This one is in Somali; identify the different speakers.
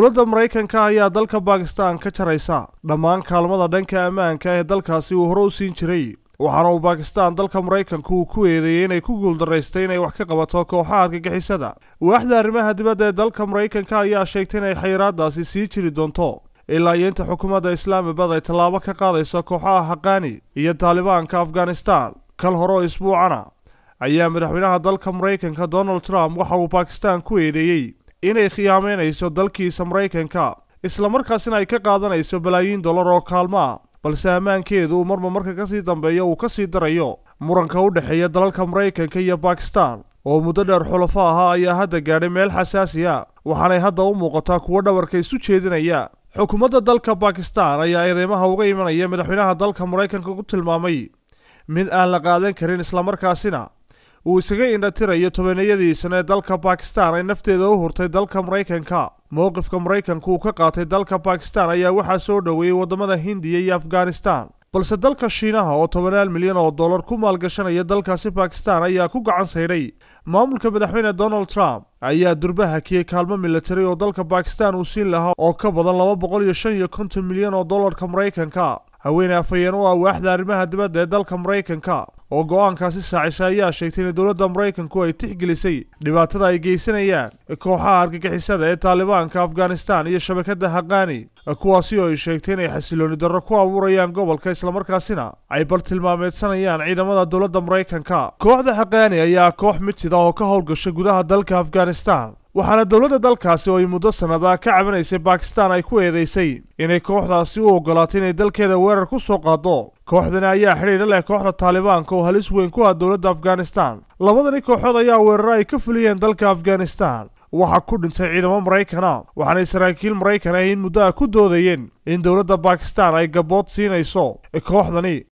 Speaker 1: dowladda maraykanka ayaa dalka bakistan ka jaraysa dhammaan kaalmada dhanka ammaanka ee dalkaasi uu hore u siin jiray waxaana uu bakistan dalka maraykanku uu ku eedeeyey inay ku guuldaraystay inay wax ka qabato kooxaha argagixisada waaxda arrimaha dibadda ee dalka maraykanka ayaa sheegtay inay xayiraadaasi sii jiri doonto ilaa iyo inta xukuumadda islaamabad ay tallaabo ka qaadayso kooxaha haqaani iyo taalibaanka afghanistan kal hore oo isbuucana ayaa madaxweynaha dalka maraykanka donald trump waxa uu bakistan ku eedeeyey inay khiyaameynayso dalkiisa maraykanka islamarkaasina ay ka qaadanayso balaayiin dollar oo kaalmo ah balse ammaankeedu uu marba marka kasii dambeeya uu ka sii darayo muranka u dhexeeya dalalka maraykanka iyo bakistan oo muddo dheer xulafo ahaa ayaa hadda gaadhay meel xasaasi a waxaanay hadda u muuqataa kuwo dhabarka isu jeedinaya xukuumadda dalka bakistan ayaa eedeymaha uga imanaya madaxweynaha dalka maraykanka ku tilmaamay mid aan la qaadan karin islamarkaasina uu isaga indhatirayo tobaneyadiisana ee dalka bakistan ay nafteeda u hurtay dalka maraykanka mowqifka maraykanku uu ka qaatay dalka bakistan ayaa waxaa soo dhoweeyey waddamada hindiya iyo afghanistan balse dalka shiinaha oo tobanaal milyan oo dollar ku maalgashanaya dalkaasi bakistan ayaa ku gacan saydhay maamulka madaxweyne donald trump ayaa durba hakiyey kaalmo militari oo dalka bakistan uu siin lahaa oo ka badan laba boqol iyo shan iyo konton milyan oo dollarka maraykanka haweeney afhayeen u ah waaxda arrimaha dibadda ee dalka maraykanka oo go-aankaasi saacisay ayaa sheegtay in dowladda maraykanku ay tixgelisay dhibaatada ay geysanayaan kooxaha argagixisada ee taalibaanka afghanistan iyo shabakadda haqaani kuwaasi oo ay sheegtay inay xasilooni darro ku abuurayaan gobolka islamarkaasina ay bartilmaameedsanayaan ciidamada dowladda maraykanka kooxda haqaani ayaa koox midtida oo ka howlgasha gudaha dalka afghanistan waxaana dowladda dalkaasi oo ay muddo sannada ka cabanaysay bakistan ay ku eedeysay inay kooxdaasi u ogolaatay inay dalkeeda weerar ku soo qaado kooxdani ayaa xidhiidha leh kooxda taalibaanka oo halis weyn ku ah dowladda afghanistan labadani kooxood ayaa weeraro ay ka fuliyeen dalka afghanistan waxaa ku dhintay ciidamo maraykana waxaanay saraakiil maraykan ah in muddo ah ku doodayeen in dowladda bakistan ay gabood siinayso kooxdani